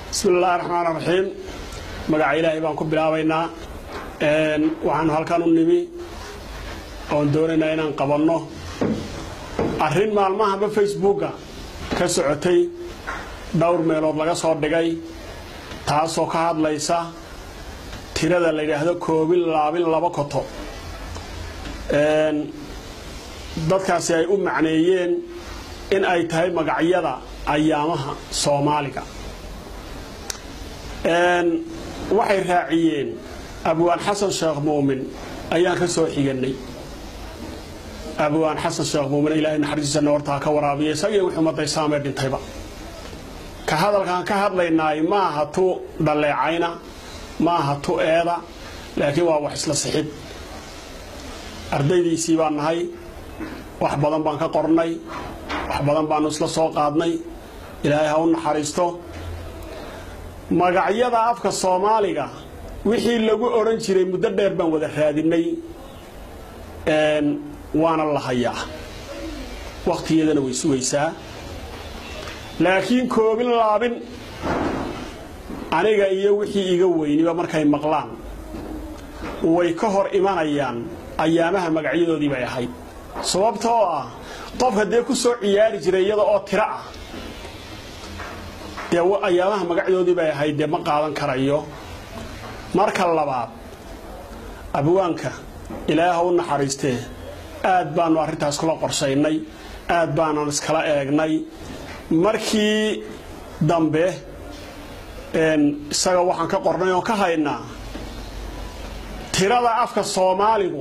bismi illaahi raxmaan raxiim magaca ilaahay baan ku bilaabaynaa waxaanu halkan u nimi oon doonaynaa inaan qabanno arrin maalmahaba facebooka ka socotay dhowr meelood laga soo dhigay taasoo ka hadlaysa tirada la yidhaahdo koobin laabin laba koto dadkaasi ay u macneeyeen in ay tahay magacyada ayaamaha soomaaliga waxay raaciyeen abwaan xasan sheekh muumin ayaan ka soo xiganay abwaan xasan sheekh muumin ilaahay naxariistiisa noortaa ka waraabiya isagii wixii ummadday saamee dhintayba ka hadalkaan ka hadlaynaay maaha tu dhaleecayna maaha tu eeda laakiin waa wax isla sixid ardaydiisii baan nahay wax badan baan ka qornay wax badan baanu isla soo qaadnay ilaahay ha u naxariisto magacyada afka soomaaliga wixii lagu odhan jiray muddo dheer baan wada raadinay waana la hayaa wakhtigeedana way sugaysaa laakiin koobin laabin aniga iyo wixii iga weyniba markay maqlaan way ka hor imanayaan ayaamaha magacyadoodii bay ahayd sababta oo ah qofka dee ku soo ciyaari jiray iyada oo tiro ah dee ayaamaha magacdoodii bay ahayd dee ma qaadan karayo marka labaad abwaanka ilaaha u naxariistee aad baanu arrintaas kula qorsaynay aad baanan iskala eegnay markii dambe isaga waxaan ka qornay oon ka haynaa tirada afka soomaaligu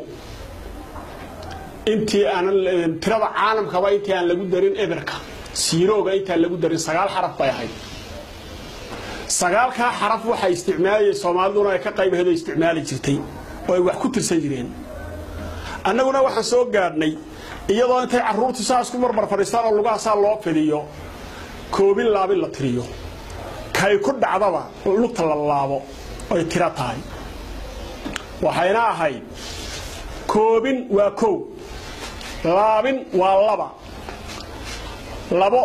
intii aanan tirada caalamkaba intii aan lagu darin eberka siirooga intaan lagu darin sagaal xaraf bay ahayd sagaalkaa xaraf waxay isticmaalayay soomaaliduna ay ka qaybaheedo isticmaali jirtay oo ay wax ku tirsan jireen annaguna waxaan soo gaadhnay iyadoo intay carruurtu saas ku marmar fadhiistaan oo lugahaasaa loo fidiyo koobin laabin la tiriyo kay ku dhacdaba lugta la laabo ay tiro tahay waxayna ahayd koobin waa kow laabin waa laba labo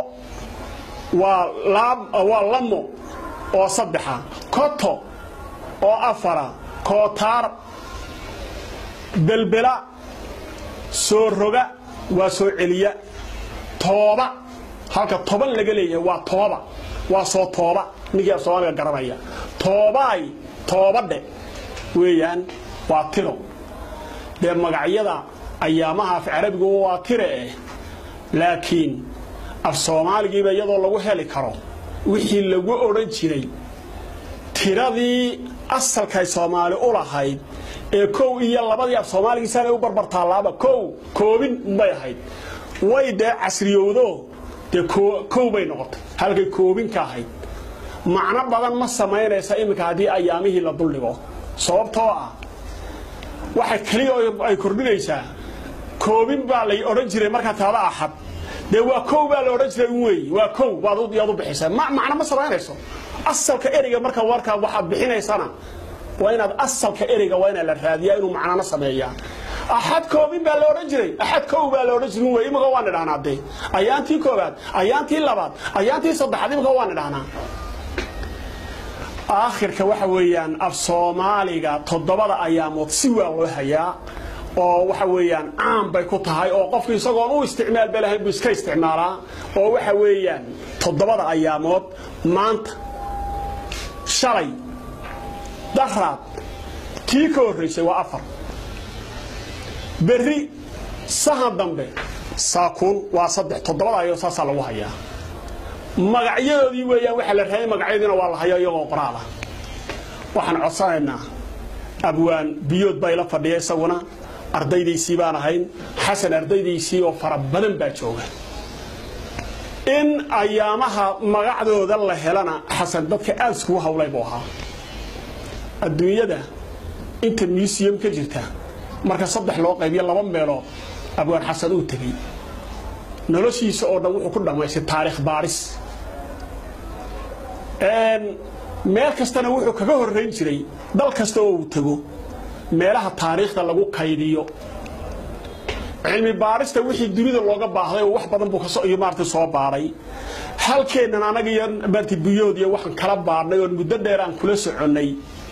waa lamo oo saddexa koto oo afara kootaar belbela soo roga waa soo celiya tooba halka toban laga leeyahay waa tooba waa soo tooba ninkii af soomaaliga garanaya toobaay toobadhe weeyaan waa tiro dee magacyada ayaamaha af carabigu waa tire eh laakiin af soomaaligiiba iyadoo lagu heli karo wixii lagu odhan jiray tiradii asalkay soomaali u lahayd ee kow iyo labadii af soomaaligiisaanay u barbartaallaaba kow koobin bay ahayd way dee casriyowdo dee kow bay noqotay halkay koobin ka ahayd macno badan ma samaynaysa iminka haddii ayaamihii la duldhigo sababtoo ah waxay keliya ay kordhinaysaa koobin baa lay odhan jiray markaa taada axad dee waa kow baa la odhan jiray un weey waa kow baad yaad u bixisa macno ma samaynayso asalka ereyga marka warkaa waxaad bixinaysana waa inaad asalka ereyga waa inaa la raadiyaa inuu macnana sameeyaa axad koobin baa la odhan jiray axad kow baa la odhan jiray wey imika waan idhahnaa dee ayaantii koobaad ayaantii labaad ayaantii saddexaad imika waan idhahnaa aakhirka waxa weeyaan af soomaaliga toddobada ayaamood si waa loo hayaa oo waxa weeyaan caan bay ku tahay oo qofku isagoon u isticmaalba lahayn buu iska isticmaalaa oo waxa weeyaan toddobada ayaamood maanta shalay daraad tii ka horraysay waa afar berri sahan dambe saakuun waa saddex toddobada ayoo saasaa lagu hayaa magacyadoodii weeyaan waxaa la raayay magacyadiina waa la hayaa iyagoo qoraalah waxaan codsanaynaa abwaan biyood baa ila fadhiya isaguna ardaydiisii baan ahayn xasan ardaydiisii oo fara badan baa jooga in ayaamaha magacdooda la helana xasan dadka aad iskugu hawlay buu ahaa adduunyada inta museum ka jirta marka saddex loo qaybiyo laba meelood abwaan xasan uu tegey noloshiisa oo dhan wuxuu ku dhammaystay taariikh baaris meel kastana wuxuu kaga horrayn jiray dal kasta oo uu tego meelaha taariikhda lagu kaydiyo cilmi baarista wixii dunida looga baahday oo wax badan buu kasoo iyo maartay soo baaray halkeennan anaga iyo bartibiyood iyo waxaan kala baadhnay oon muddo dheer aan kula soconnay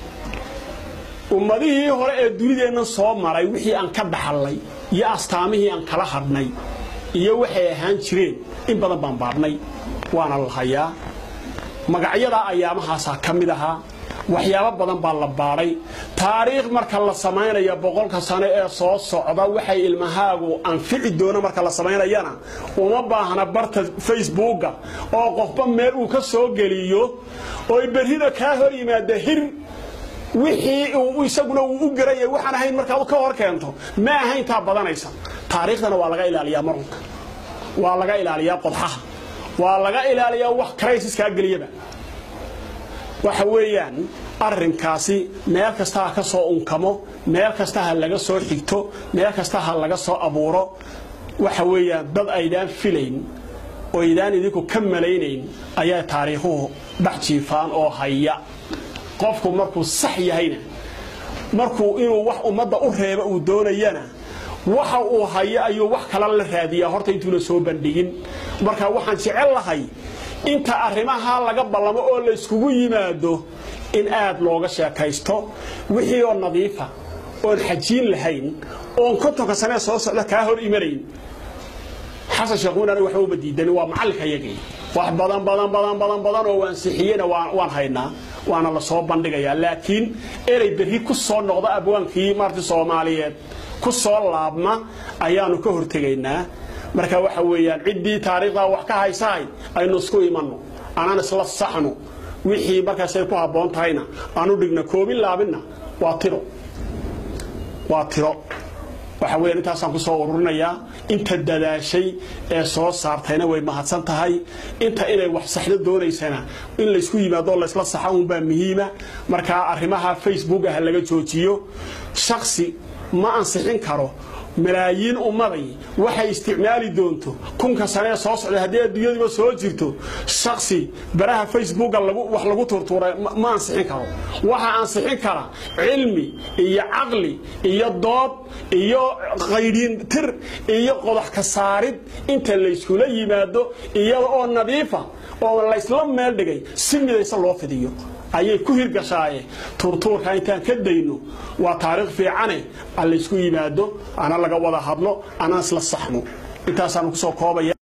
ummadihii hore ee dunideenna soo maray wixii aan ka dhaxallay iyo astaamihii aan kala hadhnay iyo waxay ahaan jireen in badan baan baadhnay waana la hayaa magacyadaa ayaamahaasaa ka mid ahaa waxyaabo badan baa la baadhay taariikh marka la samaynaya boqolka sano ee soo socda waxay ilmahaagu anfici doona marka la samaynayana uma baahna barta facebooka oo qofba meel uu ka soo geliyo oy berrida kaa hor yimaada hir wixii uu isaguna uu u garaya waxaan ahayn markaad ka hor keento ma ahayn taa badanaysa taariikhdana waa laga ilaaliyaa marunka waa laga ilaaliyaa qodxaha waa laga ilaaliyaa wax crisiskaa geliyaba waxa weeyaan arrinkaasi meel kasta ha ka soo unkamo meel kasta ha laga soo xigto meel kasta ha laga soo abuuro waxa weeyaan dad aydaan filayn oo aydaan idinku ka malaynayn ayaa taariikhuhu dhex jiifaan oo haya qofku markuu sax yahayna markuu inuu wax ummadda u reeba uu doonayana waxa uu hayo ayuu wax kala la raadiyaa horta intuuna soo bandhigin marka waxaan jecel lahay inta arrimaha laga ballamo oo layskugu yimaado in aad looga sheekaysto wixii oo nadiifa oon xajiin lahayn oon kontonka sanee soo socda kaa hor imanayn xasan sheekhuun aniga waxba uma diidan waa macallinka yagii wax badan badan badan badan badan oo wansixiyena waan haynaa waana la soo bandhigayaa laakiin erey berri ku soo noqda abwaankii maarti soomaaliyeed ku soo laabma ayaanu ka hortegaynaa marka waxa weeyaan ciddii taariikhdaa wax ka haysahay aynu isku imanno anaan isla saxno wixii markaasay ku habboon tahayna aanu dhigna koobin laabinna waa tiro waa tiro waxa weeyaan intaasaan ku soo ururinayaa inta dadaashay ee soo saartayna way mahadsan tahay inta inay wax saxdo doonaysana in laysku yimaado laysla saxa uunbaa muhiima markaa arrimaha facebook ah laga joojiyo shaksi ma ansixin karo malaayiin ummaday waxay isticmaali doonto kunka sanee soo socda haddii adduunyadiiba soo jirto shaksi baraha facebooka wax lagu turtuuray ma ansixin karo waxa ansixin kara cilmi iyo caqli iyo dood iyo qaydhiin tir iyo qodax ka saarid inta layskula yimaado iyada oo nadiifa oo laysla meel dhigay si midaysa loo fidiyo ayay ku hirgashaaye turtuurka intaan ka dayno waa taariikh fiicane aan laysku yimaado ana laga wada hadlo anaan isla saxno intaasaanu kusoo koobaya